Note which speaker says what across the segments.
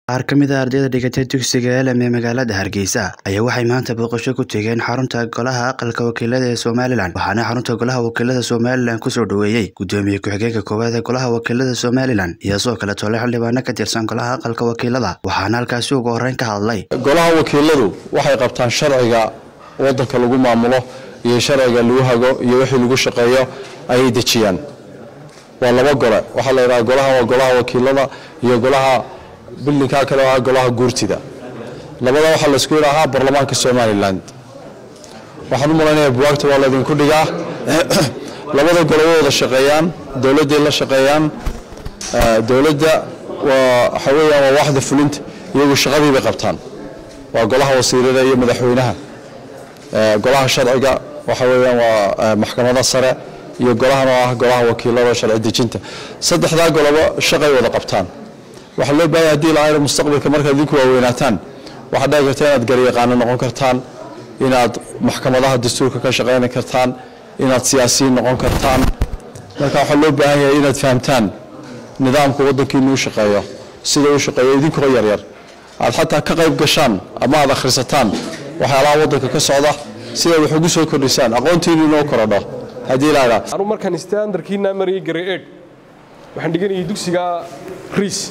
Speaker 1: qaar ka mid a ardayda dhigatay dugsiga elm ee magaalada hargeysa ayaa waxay maanta booqasho ku tegeen xarunta golaha aqalka wakiilada ee somalilan waxaana xarunta golaha wakiilada somalilan kusoo dhoweeyey gudoomiye ku-xigeenka koowaad ee golaha wakiilada somalilan iyo sidoo kale tole xildhibaano ka tirsan golaha aqalka wakiilada waxaana halkaasi ugu horreyn ka hadlay
Speaker 2: golaha wakiiladu waxay qabtaan sharciga wadanka lagu maamulo iyo sharciga lagu hago iyo wixii lagu shaqeeyo ayay dejiyaan waa laba gole waxaa la yidhaha golaha waa golaha wakiilada iyo golaha bildinkaa kale ah golaha guurtida labada waxaa laysku yidhaahaa baarlamaanka somalilan waxaan u malaynayaa buwaagta waa laydinku dhigaa labada gole way wada shaqeeyaan dowladday la shaqeeyaan dowladda waa waxa weeyaan waa waaxda fulinta iyagu shaqadii bay qabtaan waa golaha wasiirada iyo madaxweynaha golaha sharciga waxa weeyaan waa maxkamada sare iyo golahan oo ah golaha wakiilada sharci dejinta saddexdaa golobo shaqay wada qabtaan waxaa loo baahaya hadii laayna mustaqbalka markaad idinku waaweynaataan waxaad dhici karta inaad garyaqaano noqon kartaan inaad maxkamadaha dastuurka ka shaqayni kartaan inaad siyaasiyiin noqon kartaan marka waxaa loo baahan yahay inaad fahamtaan nidaamka waddankiinu u shaqeeyo sida u shaqeeyo idinkoo yaryar aad xataa ka qayb gashaan ama aad akhrisataan waxyaalaha waddanka ka socda si aad wax ugu soo kordhisaan aqoontiinu inoo korodho haddii laydhaa
Speaker 3: anu markaan standarkiina mariyay gare ed waxaan dhiganayay dugsiga riis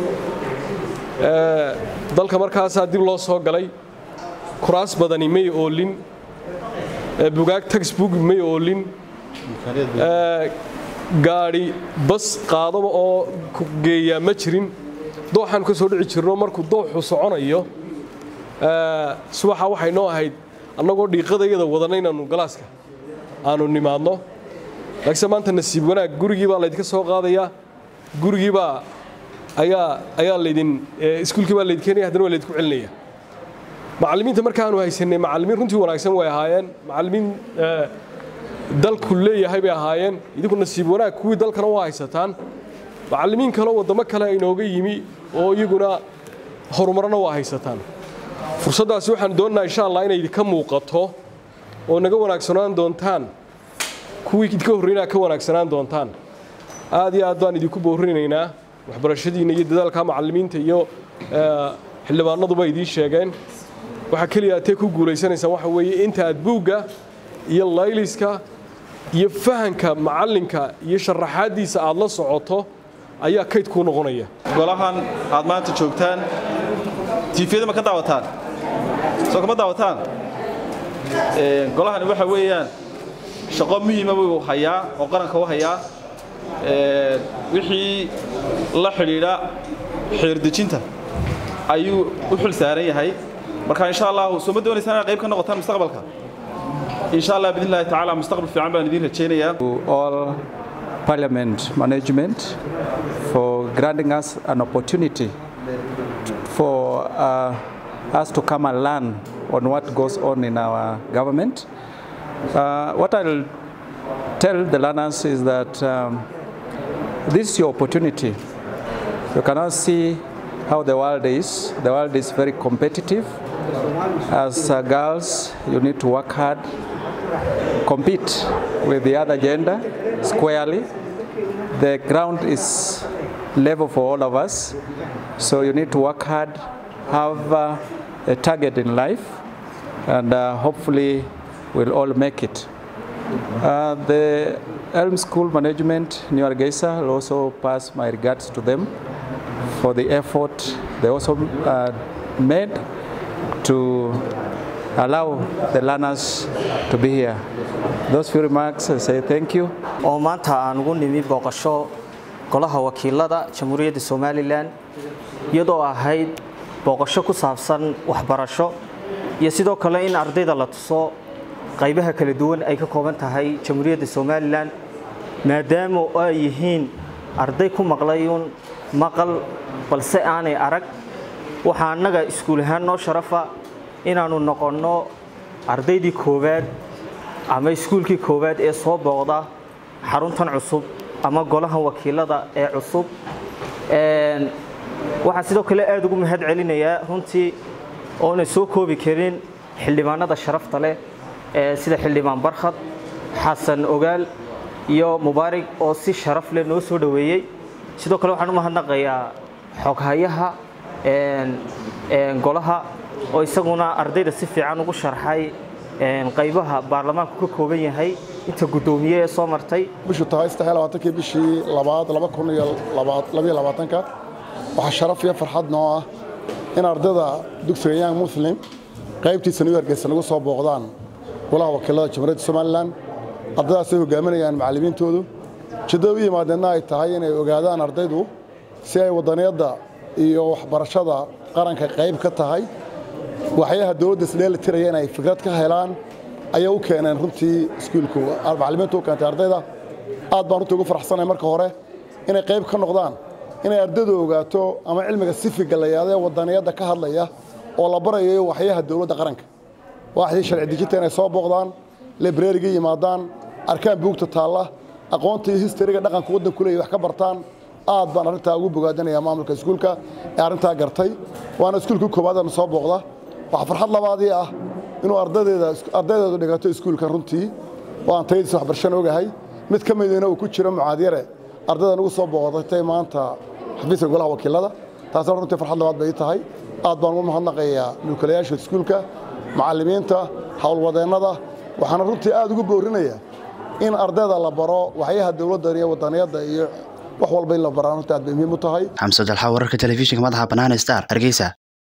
Speaker 3: dalka markaasaa dib loo soo galay kuraas badani may oolin bugaag taxbook may oolin gaadhi bas qaadaba oo geeyaa ma jirin dooxaanu ka soo dhici jirno markuu dooxu soconayo subaxa waxay noo ahayd annagoo dhiiqadayada wadana inaannu galaaska aanu nimaadno laakiinse maanta nasiib wanaag gurigii baa laydinka soo qaadayaa gurigiibaa ayaa ayaa laydin iskuulkii baa laydin keenaya haddana waa laydinku celinaya macallimiinta markaanu haysanay macallimiin runtii wanaagsan way ahaayeen macallimiin dalku leeyahay bay ahaayeen idinku nasiib wanaag kuwii dalkana waa haysataan macallimiin kaleo waddamo kale inooga yimi oo iyaguna horumarna waa haysataan fursaddaasi waxaan doonaynaa insha allah inay idinka muuqato oo naga wanaagsanaan doontaan kuwii idinka horreynaa ka wanaagsanaan doontaan aad iyo aad baan idinku boorinaynaa waxbarashadiinna iyo dadaalka macallimiinta iyo xildhibaanaduba idiin sheegeen waxaa keliya atee ku guulaysanaysaan waxa weeye inta aad buugga iyo layliska iyo fahanka macallinka iyo sharaxaaddiisa aad la socoto ayaa kayd kuu noqonaya
Speaker 4: golahan aad maanta joogtaan tiifiyada ma ka daawataan soo kama daawataan golahani waxa weeyaan shaqo muhiima buu hayaa oo qaranka u hayaa wixii la xidhiidha xeerdejinta ayuu u xil saaran yahay marka insha allah soo ma doonaysaan inaad qayb ka noqotaan mustaqbalka insha allah bidn illahi tacaala mustaqbal fiican baan idiin rajaynayaa
Speaker 5: all parliament management for granting us an opportunity for uh, us to come and learn on what goes on in our government. Uh, what I'll tell the learners is that um, this is your opportunity. You cannot see how the world is. The world is very competitive. As uh, girls, you need to work hard, compete with the other gender squarely. The ground is level for all of us, so you need to work hard, have uh, a target in life, and uh, hopefully we'll all make it. Uh, the Elm School Management, New Argesa, will also pass my regards to them for the effort they also uh, made to allow the learners to be here. Those few remarks, I say thank you.
Speaker 6: oo maanta aan ugu nimi booqasho golaha wakiilada jamhuuriyadda somalilan iyadoo ahayd booqasho ku saabsan waxbarasho iyo sidoo kale in ardayda la tuso qaybaha kala duwan ay ka kooban tahay jamhuuriyadda somalilan maadaama ay yihiin arday ku maqlayuun maqal balse aanay arag waxaa annaga iskuul ahaan noo sharafa inaannu noqonno ardaydii koowaad ama iskuulkii koowaad ee soo booqda xaruntan cusub ama golaha wakiilada ee cusub waxaan sidoo kale aada ugu mahad celinayaa runtii oona soo koobi karin xildhibaanada sharafta leh sida xildhibaan barkhad xasan ogaal iyo mubaarig oo si sharaf leh noo soo dhoweeyey sidoo kale waxaan u mahadnaqayaa xoghayaha golaha oo isaguna ardayda si fiican ugu sharxay qaybaha baarlamaanku ka kooban yahay inta guddoomiye ee soo martay
Speaker 7: bishu tahay kii bishii labaad ka waxaa sharaf iyo farxad noo ah in ardayda dugsiga young muslim qaybtiisa new hargeysa nagu soo booqdaan golaha wakiilada jamhuuriyadda somalilan ardaydaasay hogaaminayaan macallimiintoodu ujeeddada u yimaadeenna ay tahay inay ogaadaan ardaydu si ay wadaniyadda iyo waxbarashada qaranka qayb ka tahay waxyaha dowladda isdheeli tiraya inay fikrad ka helaan ayay u keeneen runtii iskuulku macallimiintu u keentay ardayda aad baan runtii ugu faraxsanahay marka hore inay qayb ka noqdaan inay ardaydu ogaato ama cilmiga sifiga la yahdo ee wadaniyadda ka hadlaya oo la barayayo waxyaha dowladda qaranka waaxdii sharci dejinta inay soo booqdaan librariga yimaadaan arkaan buugta taalla aqoonta iyo histariga dhaqanka waddanku leeyahy wax ka bartaan aad baan arrintaa ugu bogaadinayaa maamulka iskuulka ee arrintaa gartay waana iskuulkii koowaadana soo booqda waxaa farxad labaadii ah inuu ardaydeedu dhigato iskuulka runtii oo aan tayadiisa waxbarashana ogahay mid ka midina uu ku jiro mucaadyare ardayda nagu soo booqdatay maanta xafiiska golaha wakiilada taasna runtii farxad labaad bay tahay aad baan ugu mahadnaqayaa mulkilayaasha iskuulka macallimiinta howlwadeennada waxaana runtii aad ugu boorinayaa in ardayda la baro waxyaha dowladda iyo wadaniyadda iyo wax walba in la baraan runtii aad bay muhiim u tahay
Speaker 1: xamse dalxa wararka telefishinka madaxa bannaan star hargeysa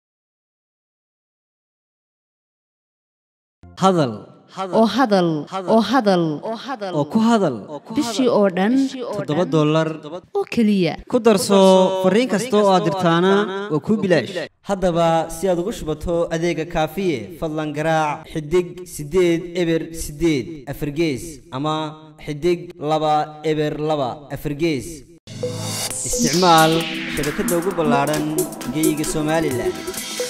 Speaker 8: hadal
Speaker 9: oo hadal oo hadal
Speaker 8: oo ku hadal
Speaker 9: bishii oo dhan
Speaker 8: toddoba dollar
Speaker 9: oo keliya
Speaker 8: ku darso fariin kasta oo aad dirtaana waa kuu bilaash haddaba si aad ugu shubato adeega kaafiye fadlan garaac xidig siddeed eber siddeed afargees ama xidig laba eber laba afargees isticmaal shabakadda ugu ballaadhan geyga somalilan